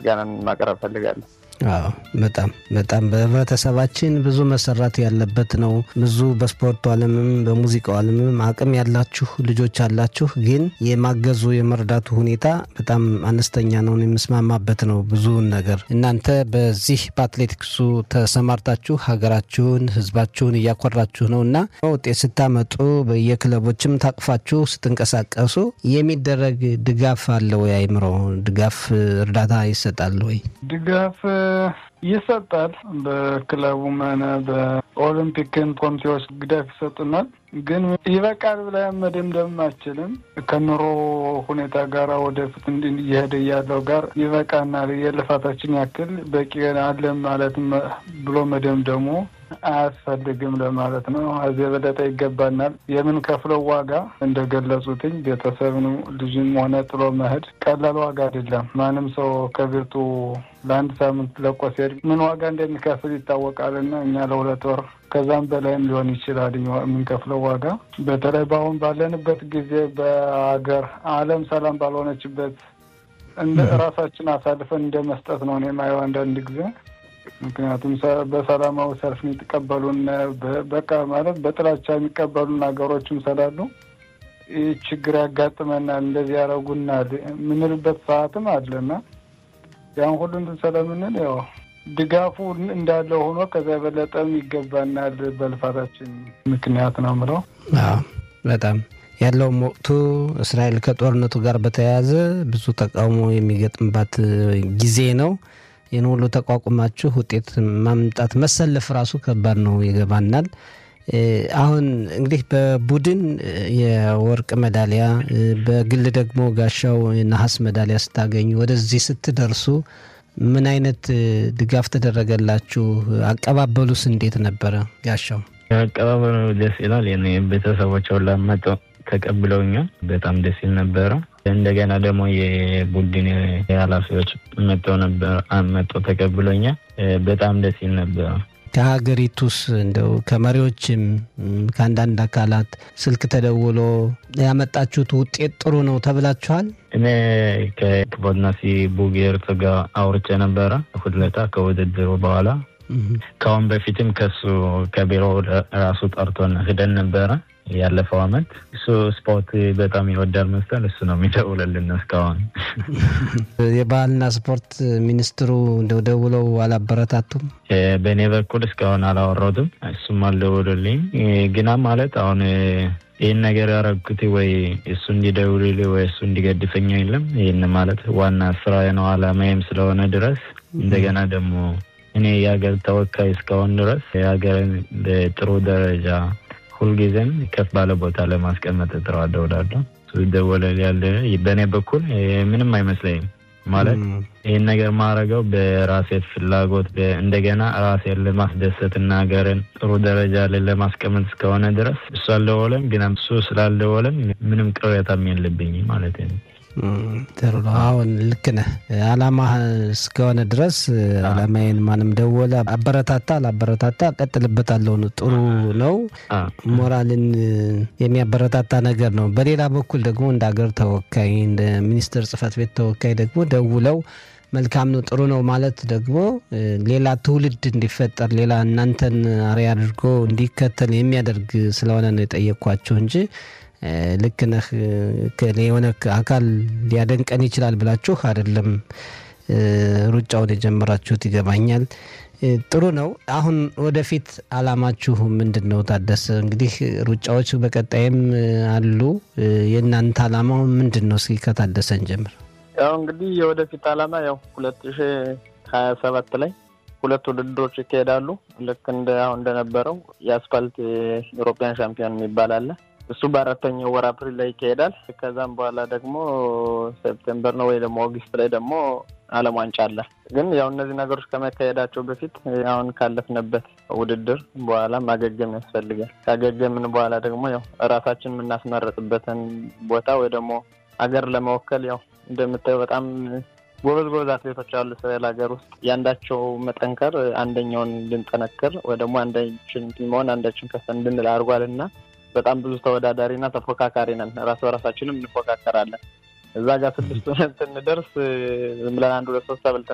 ምስጋናን ማቅረብ ፈልጋለሁ። አዎ በጣም በጣም በህብረተሰባችን ብዙ መሰራት ያለበት ነው። ብዙ በስፖርቱ ዓለምም በሙዚቃው ዓለምም አቅም ያላችሁ ልጆች አላችሁ፣ ግን የማገዙ የመርዳቱ ሁኔታ በጣም አነስተኛ ነው። የምስማማበት ነው ብዙውን ነገር እናንተ በዚህ በአትሌቲክሱ ተሰማርታችሁ ሀገራችሁን ህዝባችሁን እያኮራችሁ ነው እና ውጤት ስታመጡ በየክለቦችም ታቅፋችሁ ስትንቀሳቀሱ የሚደረግ ድጋፍ አለ ወይ? አይምሮ ድጋፍ እርዳታ ይሰጣል ወይ? ድጋፍ ይሰጣል። በክለቡም ሆነ በኦሎምፒክን ኮሚቴዎች ድጋፍ ይሰጡናል። ግን ይበቃል ብለን መደምደም አችልም። ከኑሮ ሁኔታ ጋር ወደፊት እየሄደ ያለው ጋር ይበቃናል፣ የልፋታችን ያክል በቂ አለን ማለት ብሎ መደምደሙ አያስፈልግም ለማለት ነው። እዚህ የበለጠ ይገባናል። የምንከፍለው ዋጋ እንደገለጹትኝ ቤተሰብን ልጅም ሆነ ጥሎ መሄድ ቀላል ዋጋ አይደለም። ማንም ሰው ከቤቱ ለአንድ ሳምንት ለቆ ሲሄድ ምን ዋጋ እንደሚከፍል ይታወቃልና እኛ ለሁለት ወር ከዛም በላይም ሊሆን ይችላል የምንከፍለው ዋጋ። በተለይ በአሁን ባለንበት ጊዜ በሀገር ዓለም ሰላም ባልሆነችበት እንደ ራሳችን አሳልፈን እንደ መስጠት ነው እኔ የማየው አንዳንድ ጊዜ ምክንያቱም በሰላማዊ ሰልፍ የሚቀበሉን በቃ ማለት በጥላቻ የሚቀበሉን ሀገሮችም ስላሉ ይህ ችግር ያጋጥመናል፣ እንደዚህ ያደረጉናል የምንልበት ሰዓትም አለና ያን ሁሉ እንትን ስለምንል ያው ድጋፉ እንዳለ ሆኖ ከዚያ የበለጠም ይገባናል በልፋታችን ምክንያት ነው ምለው። በጣም ያለውም ወቅቱ እስራኤል ከጦርነቱ ጋር በተያያዘ ብዙ ተቃውሞ የሚገጥምባት ጊዜ ነው። ይህን ሁሉ ተቋቁማችሁ ውጤት ማምጣት መሰለፍ ራሱ ከባድ ነው፣ ይገባናል። አሁን እንግዲህ በቡድን የወርቅ ሜዳሊያ በግል ደግሞ ጋሻው ነሐስ ሜዳሊያ ስታገኙ ወደዚህ ስትደርሱ ምን አይነት ድጋፍ ተደረገላችሁ? አቀባበሉስ እንዴት ነበረ? ጋሻው አቀባበሉ ደስ ይላል። ቤተሰቦች ሁላ መጥተው ተቀብለውኛል። በጣም ደስ ይል ነበረ። እንደገና ደግሞ የቡድን ኃላፊዎች መጥተው ነበር መጥተው ተቀብሎኛል። በጣም ደስ ይል ነበረ። ከሀገሪቱስ እንደው ከመሪዎችም ከአንዳንድ አካላት ስልክ ተደውሎ ያመጣችሁት ውጤት ጥሩ ነው ተብላችኋል? እኔ ከክቡር ናሲ ቡጌርት ጋር አውርቼ ነበረ እሑድ ዕለት ከውድድሩ በኋላ ከአሁን በፊትም ከሱ ከቢሮ ራሱ ጠርቶን ሂደን ነበረ ያለፈው አመት እሱ ስፖርት በጣም ይወዳል መሰል እሱ ነው የሚደውልልን እስካሁን። የባህልና ስፖርት ሚኒስትሩ እንደው ደውለው አላበረታቱም? በእኔ በኩል እስካሁን አላወረዱም። እሱም አልደውሉልኝ ግና ማለት አሁን ይህን ነገር ያረግኩት ወይ እሱ እንዲደውልልኝ ወይ እሱ እንዲገድፈኝ የለም። ይህን ማለት ዋና ስራ ነው አላማዬም ስለሆነ ድረስ እንደገና ደግሞ እኔ የሀገር ተወካይ እስካሁን ድረስ የሀገርን በጥሩ ደረጃ ሁልጊዜም ከፍ ባለ ቦታ ለማስቀመጥ እጥረዋለሁ እላለሁ። ይደወላል ያለ በእኔ በኩል ምንም አይመስለኝም። ማለት ይህን ነገር ማድረገው በራሴ ፍላጎት እንደገና ራሴን ለማስደሰት እና ሀገርን ጥሩ ደረጃ ላይ ለማስቀመጥ እስከሆነ ድረስ እሱ አልደወለም፣ ግን እሱ ስላልደወለም ምንም ቅሬታም የለብኝ ማለት ነው። ጥሩ ነው። አሁን ልክ ነህ። አላማ እስከሆነ ድረስ አላማዬን ማንም ደወለ አበረታታ አላበረታታ ቀጥልበታለሁ ጥሩ ነው። ሞራልን የሚያበረታታ ነገር ነው። በሌላ በኩል ደግሞ እንደ ሀገር ተወካይ እንደ ሚኒስትር ጽህፈት ቤት ተወካይ ደግሞ ደውለው መልካም ነው ጥሩ ነው ማለት ደግሞ ሌላ ትውልድ እንዲፈጠር ሌላ እናንተን አርአያ አድርጎ እንዲከተል የሚያደርግ ስለሆነ ነው የጠየኳቸው እንጂ ልክ ነህ የሆነ አካል ሊያደንቀን ይችላል ብላችሁ አይደለም ሩጫውን የጀመራችሁት ይገባኛል። ጥሩ ነው። አሁን ወደፊት አላማችሁ ምንድን ነው? ታደሰ እንግዲህ ሩጫዎች በቀጣይም አሉ። የእናንተ አላማው ምንድን ነው? እስኪ ከታደሰን ጀምር። ያው እንግዲህ የወደፊት አላማ ያው ሁለት ሺ ሀያ ሰባት ላይ ሁለት ውድድሮች ይካሄዳሉ። ልክ እንደ አሁን እንደነበረው የአስፋልት የኢሮፒያን ሻምፒዮን የሚባል አለ እሱ በአራተኛው ወር አፕሪል ላይ ይካሄዳል። ከዛም በኋላ ደግሞ ሴፕቴምበር ነው ወይ ደግሞ ኦገስት ላይ ደግሞ ዓለም ዋንጫ አለ። ግን ያው እነዚህ ነገሮች ከመካሄዳቸው በፊት አሁን ካለፍንበት ውድድር በኋላ ማገገም ያስፈልጋል። ካገገምን በኋላ ደግሞ ያው እራሳችን የምናስመረጥበትን ቦታ ወይ ደግሞ ሀገር ለመወከል ያው እንደምታየው በጣም ጎበዝ ጎበዝ አትሌቶች አሉ እስራኤል ሀገር ውስጥ ያንዳቸው መጠንከር አንደኛውን እንድንጠነክር ወይ ደግሞ አንዳችን መሆን አንዳችን ከፍ እንድንል አድርጓል እና በጣም ብዙ ተወዳዳሪና ተፎካካሪ ነን። ራስ በራሳችንም እንፎካከራለን። እዛ ጋር ስድስት ሆነን ስንደርስ ዝም ብለን አንድ ሁለት ሶስት ተብልተን